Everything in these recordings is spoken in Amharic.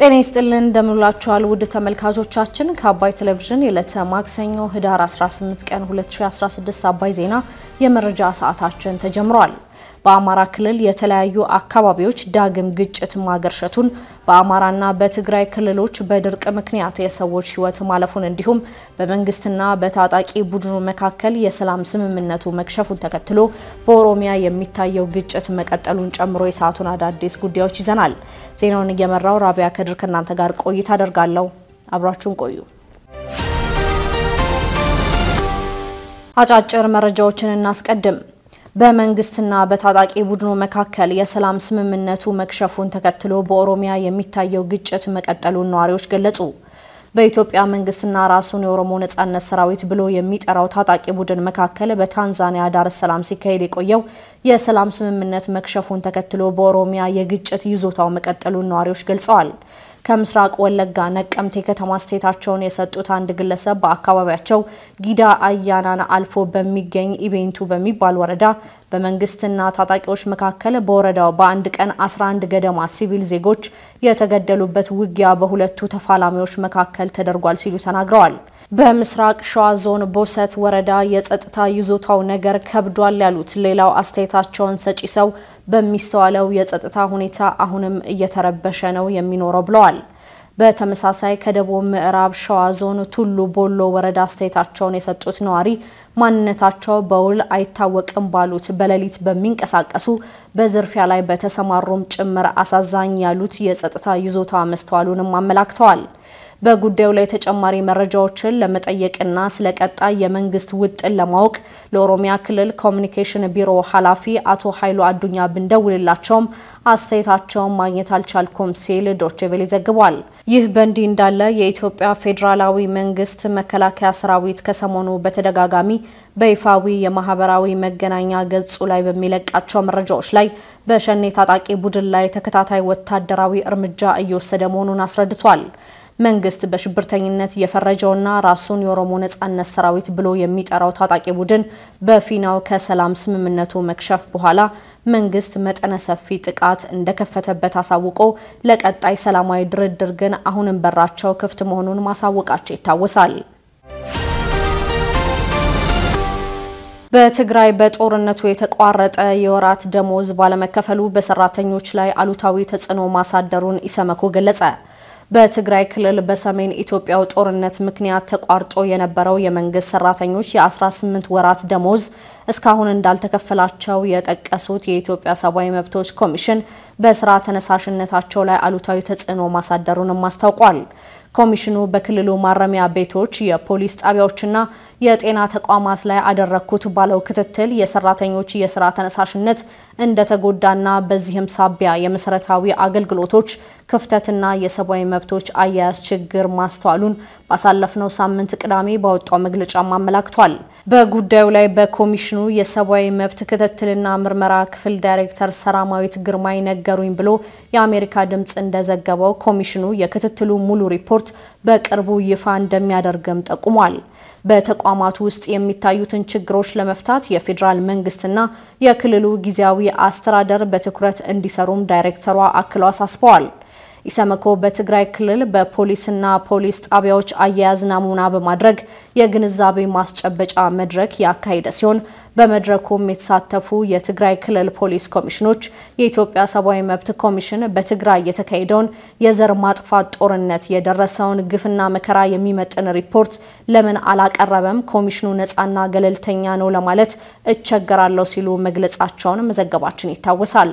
ጤና ይስጥልን እንደምንላችኋል ውድ ተመልካቾቻችን ከአባይ ቴሌቪዥን የዕለተ ማክሰኞ ህዳር 18 ቀን 2016 አባይ ዜና የመረጃ ሰዓታችን ተጀምሯል። በአማራ ክልል የተለያዩ አካባቢዎች ዳግም ግጭት ማገርሸቱን በአማራና በትግራይ ክልሎች በድርቅ ምክንያት የሰዎች ሕይወት ማለፉን እንዲሁም በመንግስትና በታጣቂ ቡድኑ መካከል የሰላም ስምምነቱ መክሸፉን ተከትሎ በኦሮሚያ የሚታየው ግጭት መቀጠሉን ጨምሮ የሰዓቱን አዳዲስ ጉዳዮች ይዘናል። ዜናውን እየመራው ራቢያ ከድር ከእናንተ ጋር ቆይታ አደርጋለሁ። አብራችሁን ቆዩ። አጫጭር መረጃዎችን እናስቀድም። በመንግስትና በታጣቂ ቡድኑ መካከል የሰላም ስምምነቱ መክሸፉን ተከትሎ በኦሮሚያ የሚታየው ግጭት መቀጠሉን ነዋሪዎች ገለጹ። በኢትዮጵያ መንግስትና ራሱን የኦሮሞ ነጻነት ሰራዊት ብሎ የሚጠራው ታጣቂ ቡድን መካከል በታንዛኒያ ዳር ሰላም ሲካሄድ የቆየው የሰላም ስምምነት መክሸፉን ተከትሎ በኦሮሚያ የግጭት ይዞታው መቀጠሉን ነዋሪዎች ገልጸዋል። ከምስራቅ ወለጋ ነቀምቴ ከተማ ስቴታቸውን የሰጡት አንድ ግለሰብ በአካባቢያቸው ጊዳ አያናን አልፎ በሚገኝ ኢቤንቱ በሚባል ወረዳ በመንግስትና ታጣቂዎች መካከል በወረዳው በአንድ ቀን 11 ገደማ ሲቪል ዜጎች የተገደሉበት ውጊያ በሁለቱ ተፋላሚዎች መካከል ተደርጓል ሲሉ ተናግረዋል። በምስራቅ ሸዋ ዞን ቦሰት ወረዳ የጸጥታ ይዞታው ነገር ከብዷል ያሉት ሌላው አስተያየታቸውን ሰጪ ሰው በሚስተዋለው የጸጥታ ሁኔታ አሁንም እየተረበሸ ነው የሚኖረው ብለዋል። በተመሳሳይ ከደቡብ ምዕራብ ሸዋ ዞን ቱሉ ቦሎ ወረዳ አስተያየታቸውን የሰጡት ነዋሪ ማንነታቸው በውል አይታወቅም ባሉት በሌሊት በሚንቀሳቀሱ በዝርፊያ ላይ በተሰማሩም ጭምር አሳዛኝ ያሉት የጸጥታ ይዞታ መስተዋሉንም አመላክተዋል። በጉዳዩ ላይ ተጨማሪ መረጃዎችን ለመጠየቅና ስለ ቀጣይ የመንግስት ውጥን ለማወቅ ለኦሮሚያ ክልል ኮሚኒኬሽን ቢሮ ኃላፊ አቶ ኃይሉ አዱኛ ብንደውልላቸውም አስተያየታቸውን ማግኘት አልቻልኩም ሲል ዶቼቬሌ ዘግቧል። ይህ በእንዲህ እንዳለ የኢትዮጵያ ፌዴራላዊ መንግስት መከላከያ ሰራዊት ከሰሞኑ በተደጋጋሚ በይፋዊ የማህበራዊ መገናኛ ገጹ ላይ በሚለቃቸው መረጃዎች ላይ በሸኔ ታጣቂ ቡድን ላይ ተከታታይ ወታደራዊ እርምጃ እየወሰደ መሆኑን አስረድቷል። መንግስት በሽብርተኝነት የፈረጀውና ራሱን የኦሮሞ ነጻነት ሰራዊት ብሎ የሚጠራው ታጣቂ ቡድን በፊናው ከሰላም ስምምነቱ መክሸፍ በኋላ መንግስት መጠነ ሰፊ ጥቃት እንደከፈተበት አሳውቆ ለቀጣይ ሰላማዊ ድርድር ግን አሁንም በራቸው ክፍት መሆኑን ማሳወቃቸው ይታወሳል። በትግራይ በጦርነቱ የተቋረጠ የወራት ደሞዝ ባለመከፈሉ በሰራተኞች ላይ አሉታዊ ተጽዕኖ ማሳደሩን ኢሰመኮ ገለጸ። በትግራይ ክልል በሰሜን ኢትዮጵያው ጦርነት ምክንያት ተቋርጦ የነበረው የመንግስት ሰራተኞች የ18 ወራት ደሞዝ እስካሁን እንዳልተከፈላቸው የጠቀሱት የኢትዮጵያ ሰብአዊ መብቶች ኮሚሽን በስራ ተነሳሽነታቸው ላይ አሉታዊ ተጽዕኖ ማሳደሩንም አስታውቋል። ኮሚሽኑ በክልሉ ማረሚያ ቤቶች፣ የፖሊስ ጣቢያዎችና የጤና ተቋማት ላይ አደረግኩት ባለው ክትትል የሰራተኞች የስራ ተነሳሽነት እንደተጎዳና በዚህም ሳቢያ የመሰረታዊ አገልግሎቶች ክፍተትና የሰብአዊ መብቶች አያያዝ ችግር ማስተዋሉን ባሳለፍነው ሳምንት ቅዳሜ ባወጣው መግለጫም አመላክቷል። በጉዳዩ ላይ በኮሚሽኑ የሰብአዊ መብት ክትትልና ምርመራ ክፍል ዳይሬክተር ሰላማዊት ግርማይ ነገሩኝ ብሎ የአሜሪካ ድምፅ እንደዘገበው ኮሚሽኑ የክትትሉ ሙሉ ሪፖርት በቅርቡ ይፋ እንደሚያደርግም ጠቁሟል። በተቋማቱ ውስጥ የሚታዩትን ችግሮች ለመፍታት የፌዴራል መንግስትና የክልሉ ጊዜያዊ አስተዳደር በትኩረት እንዲሰሩም ዳይሬክተሯ አክለው አሳስበዋል። ኢሰመኮ በትግራይ ክልል በፖሊስና ፖሊስ ጣቢያዎች አያያዝ ናሙና በማድረግ የግንዛቤ ማስጨበጫ መድረክ ያካሄደ ሲሆን በመድረኩም የተሳተፉ የትግራይ ክልል ፖሊስ ኮሚሽኖች የኢትዮጵያ ሰብአዊ መብት ኮሚሽን በትግራይ የተካሄደውን የዘር ማጥፋት ጦርነት የደረሰውን ግፍና መከራ የሚመጥን ሪፖርት ለምን አላቀረበም? ኮሚሽኑ ነፃና ገለልተኛ ነው ለማለት እቸገራለሁ ሲሉ መግለጻቸውን መዘገባችን ይታወሳል።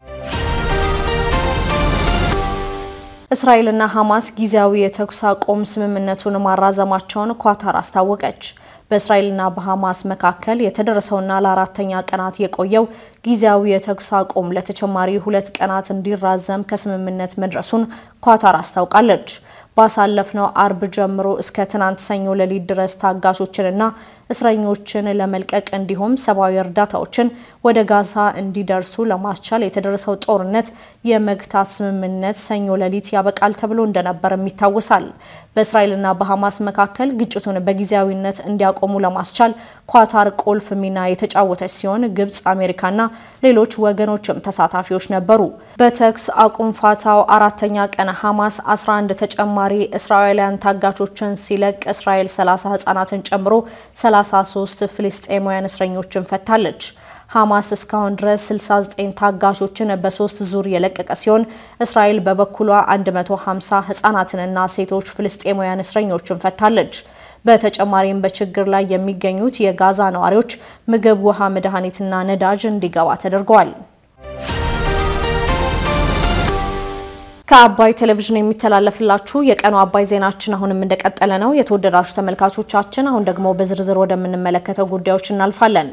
እስራኤልና ሐማስ ጊዜያዊ የተኩስ አቁም ስምምነቱን ማራዘማቸውን ኳታር አስታወቀች። በእስራኤልና በሐማስ መካከል የተደረሰውና ለአራተኛ ቀናት የቆየው ጊዜያዊ የተኩስ አቁም ለተጨማሪ ሁለት ቀናት እንዲራዘም ከስምምነት መድረሱን ኳታር አስታውቃለች። ባሳለፍነው አርብ ጀምሮ እስከ ትናንት ሰኞ ሌሊት ድረስ ታጋቾችንና እስረኞችን ለመልቀቅ እንዲሁም ሰብአዊ እርዳታዎችን ወደ ጋዛ እንዲደርሱ ለማስቻል የተደረሰው ጦርነት የመግታት ስምምነት ሰኞ ሌሊት ያበቃል ተብሎ እንደነበርም ይታወሳል። በእስራኤልና በሐማስ መካከል ግጭቱን በጊዜያዊነት እንዲያቆሙ ለማስቻል ኳታር ቁልፍ ሚና የተጫወተች ሲሆን ግብጽ፣ አሜሪካና ሌሎች ወገኖችም ተሳታፊዎች ነበሩ። በተኩስ አቁም ፋታው አራተኛ ቀን ሐማስ 11 ተጨማሪ እስራኤላውያን ታጋቾችን ሲለቅ እስራኤል 30 ህጻናትን ጨምሮ 33 ፍልስጤማውያን እስረኞችን ፈታለች። ሐማስ እስካሁን ድረስ 69 ታጋቾችን በሶስት ዙር የለቀቀ ሲሆን እስራኤል በበኩሏ 150 ህጻናትንና ሴቶች ፍልስጤማውያን እስረኞችን ፈታለች። በተጨማሪም በችግር ላይ የሚገኙት የጋዛ ነዋሪዎች ምግብ፣ ውሃ፣ መድኃኒትና ነዳጅ እንዲገባ ተደርገዋል። ከአባይ ቴሌቪዥን የሚተላለፍላችሁ የቀኑ አባይ ዜናችን አሁንም እንደቀጠለ ነው። የተወደዳችሁ ተመልካቾቻችን፣ አሁን ደግሞ በዝርዝር ወደምንመለከተው ጉዳዮች እናልፋለን።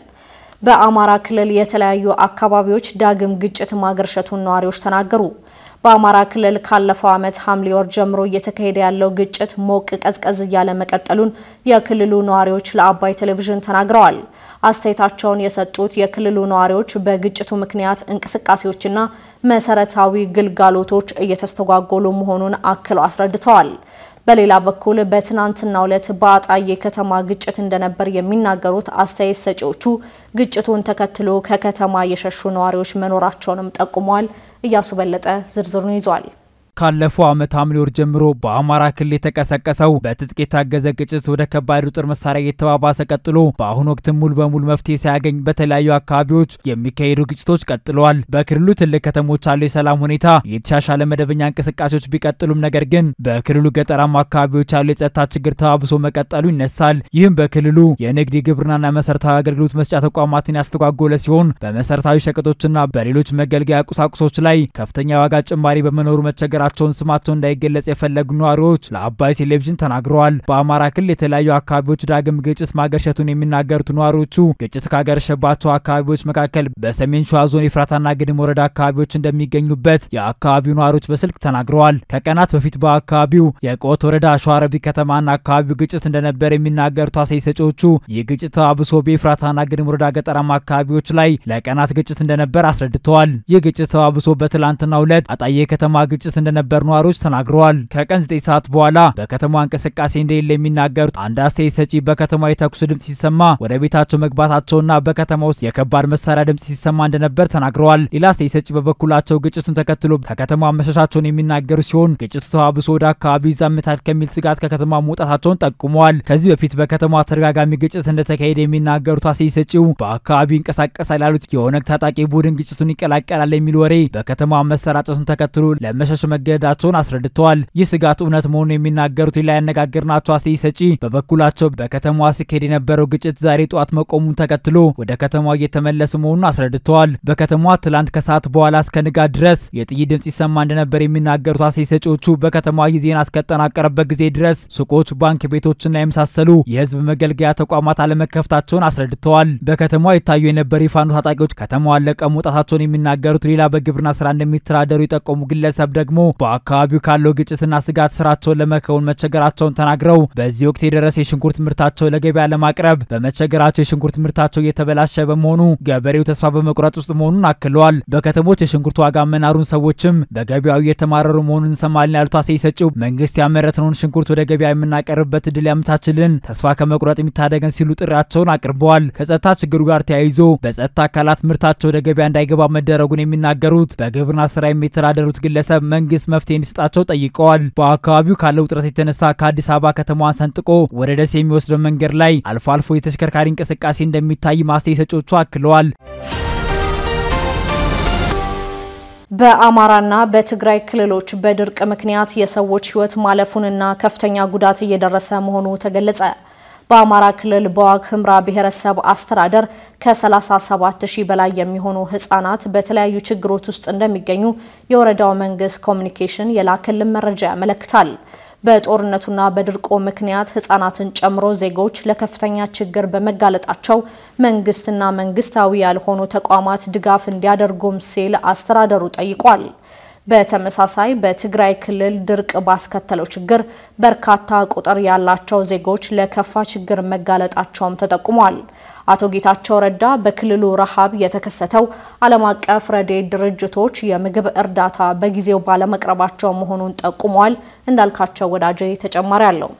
በአማራ ክልል የተለያዩ አካባቢዎች ዳግም ግጭት ማገርሸቱን ነዋሪዎች ተናገሩ። በአማራ ክልል ካለፈው ዓመት ሐምሌ ወር ጀምሮ እየተካሄደ ያለው ግጭት ሞቅ ቀዝቀዝ እያለ መቀጠሉን የክልሉ ነዋሪዎች ለአባይ ቴሌቪዥን ተናግረዋል። አስተያየታቸውን የሰጡት የክልሉ ነዋሪዎች በግጭቱ ምክንያት እንቅስቃሴዎችና መሰረታዊ ግልጋሎቶች እየተስተጓጎሉ መሆኑን አክለው አስረድተዋል። በሌላ በኩል በትናንትናው ዕለት በአጣዬ ከተማ ግጭት እንደነበር የሚናገሩት አስተያየት ሰጪዎቹ ግጭቱን ተከትሎ ከከተማ የሸሹ ነዋሪዎች መኖራቸውንም ጠቁመዋል። እያሱ በለጠ ዝርዝሩን ይዟል። ካለፈው ዓመት ሐምሌ ወር ጀምሮ በአማራ ክልል የተቀሰቀሰው በትጥቅ የታገዘ ግጭት ወደ ከባድ ጦር መሳሪያ እየተባባሰ ቀጥሎ በአሁኑ ወቅት ሙሉ በሙሉ መፍትሄ ሳያገኝ በተለያዩ አካባቢዎች የሚካሄዱ ግጭቶች ቀጥለዋል። በክልሉ ትልቅ ከተሞች ያለው የሰላም ሁኔታ የተሻሻለ መደበኛ እንቅስቃሴዎች ቢቀጥሉም ነገር ግን በክልሉ ገጠራማ አካባቢዎች ያለው የጸጥታ ችግር ተባብሶ መቀጠሉ ይነሳል። ይህም በክልሉ የንግድ የግብርናና መሰረታዊ አገልግሎት መስጫ ተቋማትን ያስተጓጎለ ሲሆን በመሰረታዊ ሸቀጦችና በሌሎች መገልገያ ቁሳቁሶች ላይ ከፍተኛ የዋጋ ጭማሪ በመኖሩ መቸገራቸው ቸውን ስማቸው እንዳይገለጽ የፈለጉ ነዋሪዎች ለአባይ ቴሌቪዥን ተናግረዋል። በአማራ ክልል የተለያዩ አካባቢዎች ዳግም ግጭት ማገርሸቱን የሚናገሩት ነዋሪዎቹ ግጭት ካገረሸባቸው አካባቢዎች መካከል በሰሜን ሸዋ ዞን የፍራታና ግድም ወረዳ አካባቢዎች እንደሚገኙበት የአካባቢው ነዋሪዎች በስልክ ተናግረዋል። ከቀናት በፊት በአካባቢው የቆት ወረዳ ሸዋረቢ ከተማና አካባቢው ግጭት እንደነበር የሚናገሩት አስተያየት ሰጪዎቹ ይህ ግጭት ተባብሶ በፍራታና ግድም ወረዳ ገጠራማ አካባቢዎች ላይ ለቀናት ግጭት እንደነበር አስረድተዋል። ይህ ግጭት ተባብሶ በትላንትናው ዕለት አጣዬ ከተማ ግጭት እንደነበር ነዋሪዎች ተናግረዋል። ከቀን 9 ሰዓት በኋላ በከተማዋ እንቅስቃሴ እንደሌለ የሚናገሩት አንድ አስተያየት ሰጪ በከተማ የተኩስ ድምጽ ሲሰማ ወደ ቤታቸው መግባታቸውና በከተማ ውስጥ የከባድ መሳሪያ ድምጽ ሲሰማ እንደነበር ተናግረዋል። ሌላ አስተያየት ሰጪ በበኩላቸው ግጭቱን ተከትሎ ከከተማ መሸሻቸውን የሚናገሩ ሲሆን ግጭቱ ተባብሶ ወደ አካባቢ ይዛመታል ከሚል ስጋት ከከተማ መውጣታቸውን ጠቁመዋል። ከዚህ በፊት በከተማዋ ተደጋጋሚ ግጭት እንደተካሄደ የሚናገሩት አስተያየት ሰጪው በአካባቢው ይንቀሳቀሳል ያሉት የኦነግ ታጣቂ ቡድን ግጭቱን ይቀላቀላል የሚል ወሬ በከተማ መሰራጨቱን ተከትሎ ለመሸሽ መገደዳቸውን አስረድተዋል። ይህ ስጋት እውነት መሆኑን የሚናገሩት ሌላ ያነጋገርናቸው አስተያየት ሰጪ በበኩላቸው በከተማዋ ሲካሄድ የነበረው ግጭት ዛሬ ጠዋት መቆሙን ተከትሎ ወደ ከተማዋ እየተመለሱ መሆኑን አስረድተዋል። በከተማዋ ትላንት ከሰዓት በኋላ እስከ ንጋት ድረስ የጥይት ድምጽ ይሰማ እንደነበር የሚናገሩት አስተያየት ሰጪዎቹ በከተማዋ ይህ ዜና እስከጠናቀረበት ጊዜ ድረስ ሱቆች፣ ባንክ ቤቶችና የመሳሰሉ የህዝብ መገልገያ ተቋማት አለመከፈታቸውን አስረድተዋል። በከተማዋ ይታዩ የነበሩ የፋኖ ታጣቂዎች ከተማዋን ለቀው መውጣታቸውን የሚናገሩት ሌላ በግብርና ስራ እንደሚተዳደሩ የጠቆሙ ግለሰብ ደግሞ በአካባቢው ካለው ግጭትና ስጋት ስራቸውን ለመከወን መቸገራቸውን ተናግረው በዚህ ወቅት የደረሰ የሽንኩርት ምርታቸው ለገበያ ለማቅረብ በመቸገራቸው የሽንኩርት ምርታቸው እየተበላሸ በመሆኑ ገበሬው ተስፋ በመቁረጥ ውስጥ መሆኑን አክለዋል። በከተሞች የሽንኩርት ዋጋ መናሩን ሰዎችም በገበያው እየተማረሩ መሆኑን እንሰማለን ያሉት አስተያየት ሰጪው መንግስት ያመረትነውን ሽንኩርት ወደ ገበያ የምናቀርብበት እድል ያመቻችልን፣ ተስፋ ከመቁረጥ የሚታደገን ሲሉ ጥሪያቸውን አቅርበዋል። ከጸጥታ ችግሩ ጋር ተያይዞ በጸጥታ አካላት ምርታቸው ወደ ገበያ እንዳይገባ መደረጉን የሚናገሩት በግብርና ስራ የሚተዳደሩት ግለሰብ መንግስት መፍትሄ እንዲሰጣቸው ጠይቀዋል። በአካባቢው ካለው ውጥረት የተነሳ ከአዲስ አበባ ከተማዋን ሰንጥቆ ወደ ደሴ የሚወስደው መንገድ ላይ አልፎ አልፎ የተሽከርካሪ እንቅስቃሴ እንደሚታይ አስተያየት ሰጪዎቹ አክለዋል። በአማራና በትግራይ ክልሎች በድርቅ ምክንያት የሰዎች ሕይወት ማለፉንና ከፍተኛ ጉዳት እየደረሰ መሆኑ ተገለጸ። በአማራ ክልል በዋግ ኽምራ ብሔረሰብ አስተዳደር ከ37 ሺህ በላይ የሚሆኑ ህጻናት በተለያዩ ችግሮች ውስጥ እንደሚገኙ የወረዳው መንግስት ኮሚኒኬሽን የላከልን መረጃ ያመለክታል። በጦርነቱና በድርቁ ምክንያት ህጻናትን ጨምሮ ዜጎች ለከፍተኛ ችግር በመጋለጣቸው መንግስትና መንግስታዊ ያልሆኑ ተቋማት ድጋፍ እንዲያደርጉም ሲል አስተዳደሩ ጠይቋል። በተመሳሳይ በትግራይ ክልል ድርቅ ባስከተለው ችግር በርካታ ቁጥር ያላቸው ዜጎች ለከፋ ችግር መጋለጣቸውም ተጠቁሟል። አቶ ጌታቸው ረዳ በክልሉ ረሃብ የተከሰተው ዓለም አቀፍ ረድኤት ድርጅቶች የምግብ እርዳታ በጊዜው ባለመቅረባቸው መሆኑን ጠቁሟል። እንዳልካቸው ወዳጄ ተጨማሪ አለው።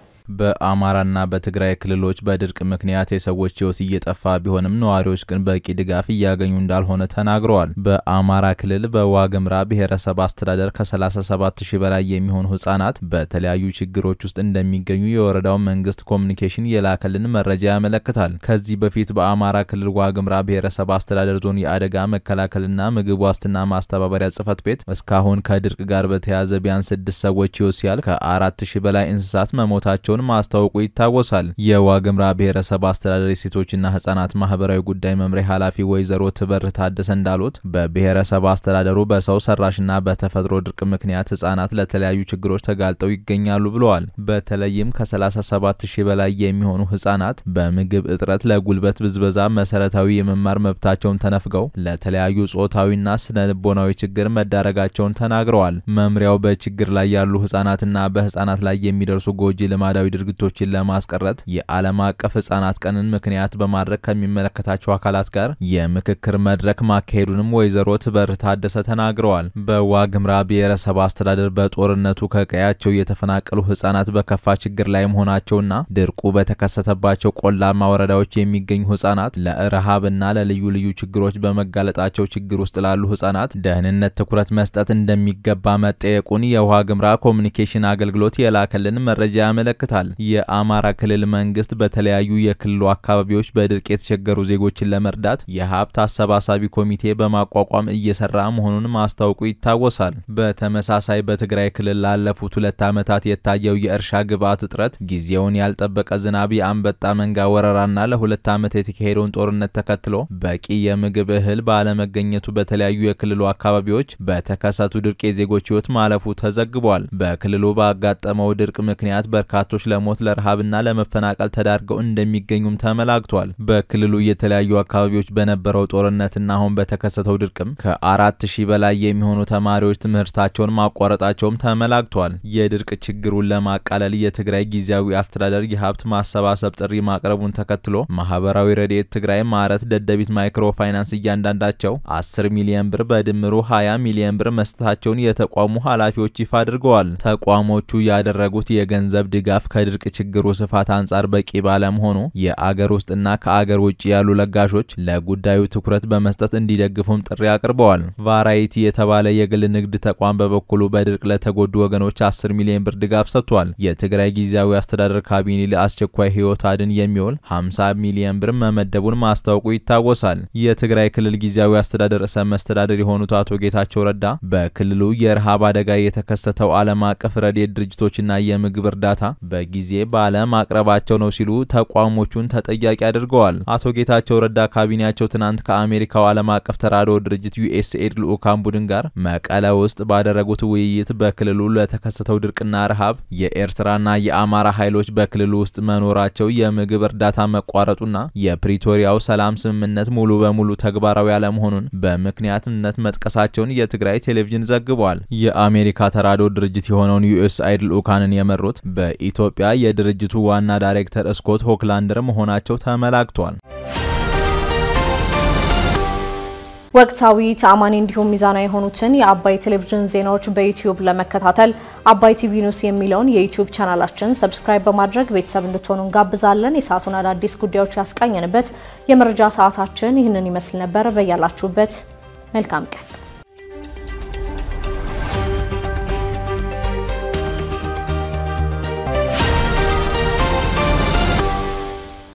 በአማራና በትግራይ ክልሎች በድርቅ ምክንያት የሰዎች ሕይወት እየጠፋ ቢሆንም ነዋሪዎች ግን በቂ ድጋፍ እያገኙ እንዳልሆነ ተናግረዋል። በአማራ ክልል በዋግምራ ብሔረሰብ አስተዳደር ከ37 ሺህ በላይ የሚሆኑ ህጻናት በተለያዩ ችግሮች ውስጥ እንደሚገኙ የወረዳው መንግስት ኮሚኒኬሽን የላከልን መረጃ ያመለክታል። ከዚህ በፊት በአማራ ክልል ዋግምራ ብሔረሰብ አስተዳደር ዞን የአደጋ መከላከልና ምግብ ዋስትና ማስተባበሪያ ጽህፈት ቤት እስካሁን ከድርቅ ጋር በተያያዘ ቢያንስ ስድስት ሰዎች ሕይወት ሲያልፍ ከአራት ሺህ በላይ እንስሳት መሞታቸውን ማስታወቁ ይታወሳል። የዋግምራ ብሔረሰብ አስተዳደር የሴቶችና ህጻናት ማህበራዊ ጉዳይ መምሪያ ኃላፊ ወይዘሮ ትበር ታደሰ እንዳሉት በብሔረሰብ አስተዳደሩ በሰው ሰራሽና በተፈጥሮ ድርቅ ምክንያት ህጻናት ለተለያዩ ችግሮች ተጋልጠው ይገኛሉ ብለዋል። በተለይም ከ37 ሺህ በላይ የሚሆኑ ህጻናት በምግብ እጥረት፣ ለጉልበት ብዝበዛ፣ መሰረታዊ የመማር መብታቸውን ተነፍገው ለተለያዩ ጾታዊና ስነ ልቦናዊ ችግር መዳረጋቸውን ተናግረዋል። መምሪያው በችግር ላይ ያሉ ህጻናትና በህጻናት ላይ የሚደርሱ ጎጂ ልማዳዊ ድርጊቶችን ለማስቀረት የዓለም አቀፍ ህጻናት ቀንን ምክንያት በማድረግ ከሚመለከታቸው አካላት ጋር የምክክር መድረክ ማካሄዱንም ወይዘሮ ትበር ታደሰ ተናግረዋል። በዋግምራ ብሔረሰብ አስተዳደር በጦርነቱ ከቀያቸው የተፈናቀሉ ህጻናት በከፋ ችግር ላይ መሆናቸውና ድርቁ በተከሰተባቸው ቆላማ ወረዳዎች የሚገኙ ህጻናት ለረሃብና ለልዩ ልዩ ችግሮች በመጋለጣቸው ችግር ውስጥ ላሉ ህጻናት ደህንነት ትኩረት መስጠት እንደሚገባ መጠየቁን የዋግምራ ኮሚኒኬሽን አገልግሎት የላከልን መረጃ ያመለክታል። የአማራ ክልል መንግስት በተለያዩ የክልሉ አካባቢዎች በድርቅ የተቸገሩ ዜጎችን ለመርዳት የሀብት አሰባሳቢ ኮሚቴ በማቋቋም እየሰራ መሆኑን ማስታወቁ ይታወሳል። በተመሳሳይ በትግራይ ክልል ላለፉት ሁለት ዓመታት የታየው የእርሻ ግብዓት እጥረት፣ ጊዜውን ያልጠበቀ ዝናብ፣ የአንበጣ መንጋ ወረራና ለሁለት ዓመት የተካሄደውን ጦርነት ተከትሎ በቂ የምግብ እህል ባለመገኘቱ በተለያዩ የክልሉ አካባቢዎች በተከሰቱ ድርቅ የዜጎች ህይወት ማለፉ ተዘግቧል። በክልሉ ባጋጠመው ድርቅ ምክንያት በርካቶች ለሞት ለረሃብና ለመፈናቀል ተዳርገው እንደሚገኙም ተመላክቷል። በክልሉ የተለያዩ አካባቢዎች በነበረው ጦርነትና አሁን በተከሰተው ድርቅም ከአራት ሺህ በላይ የሚሆኑ ተማሪዎች ትምህርታቸውን ማቋረጣቸውም ተመላክቷል። የድርቅ ችግሩን ለማቃለል የትግራይ ጊዜያዊ አስተዳደር የሀብት ማሰባሰብ ጥሪ ማቅረቡን ተከትሎ ማህበራዊ ረድኤት ትግራይ፣ ማረት፣ ደደቢት ማይክሮ ፋይናንስ እያንዳንዳቸው 10 ሚሊዮን ብር በድምሩ 20 ሚሊዮን ብር መስጠታቸውን የተቋሙ ኃላፊዎች ይፋ አድርገዋል። ተቋሞቹ ያደረጉት የገንዘብ ድጋፍ ከድርቅ ችግሩ ስፋት አንጻር በቂ ባለመሆኑ የአገር ውስጥና ከአገር ውጭ ያሉ ለጋሾች ለጉዳዩ ትኩረት በመስጠት እንዲደግፉም ጥሪ አቅርበዋል። ቫራይቲ የተባለ የግል ንግድ ተቋም በበኩሉ በድርቅ ለተጎዱ ወገኖች 10 ሚሊዮን ብር ድጋፍ ሰጥቷል። የትግራይ ጊዜያዊ አስተዳደር ካቢኔ ለአስቸኳይ ህይወት አድን የሚውል 50 ሚሊዮን ብር መመደቡን ማስታወቁ ይታወሳል። የትግራይ ክልል ጊዜያዊ አስተዳደር ርዕሰ መስተዳደር የሆኑት አቶ ጌታቸው ረዳ በክልሉ የረሃብ አደጋ የተከሰተው ዓለም አቀፍ ረድኤት ድርጅቶችና የምግብ እርዳታ በጊዜ ባለማቅረባቸው ነው ሲሉ ተቋሞቹን ተጠያቂ አድርገዋል። አቶ ጌታቸው ረዳ ካቢኔያቸው ትናንት ከአሜሪካው ዓለም አቀፍ ተራድኦ ድርጅት ዩኤስኤድ ልዑካን ቡድን ጋር መቀለ ውስጥ ባደረጉት ውይይት በክልሉ ለተከሰተው ድርቅና ረሃብ የኤርትራና የአማራ ኃይሎች በክልሉ ውስጥ መኖራቸው፣ የምግብ እርዳታ መቋረጡና የፕሪቶሪያው ሰላም ስምምነት ሙሉ በሙሉ ተግባራዊ አለመሆኑን በምክንያትነት መጥቀሳቸውን የትግራይ ቴሌቪዥን ዘግቧል። የአሜሪካ ተራድኦ ድርጅት የሆነውን ዩኤስአይድ ልዑካንን የመሩት በኢትዮጵያ የድርጅቱ ዋና ዳይሬክተር ስኮት ሆክላንደር መሆናቸው ተመላክቷል። ወቅታዊ ተአማኒ እንዲሁም ሚዛናዊ የሆኑትን የአባይ ቴሌቪዥን ዜናዎች በዩቲዩብ ለመከታተል አባይ ቲቪ ኒውስ የሚለውን የዩቲዩብ ቻናላችን ሰብስክራይብ በማድረግ ቤተሰብ እንድትሆኑ እንጋብዛለን። የሰዓቱን አዳዲስ ጉዳዮች ያስቃኘንበት የመረጃ ሰዓታችን ይህንን ይመስል ነበር። በያላችሁበት መልካም ቀን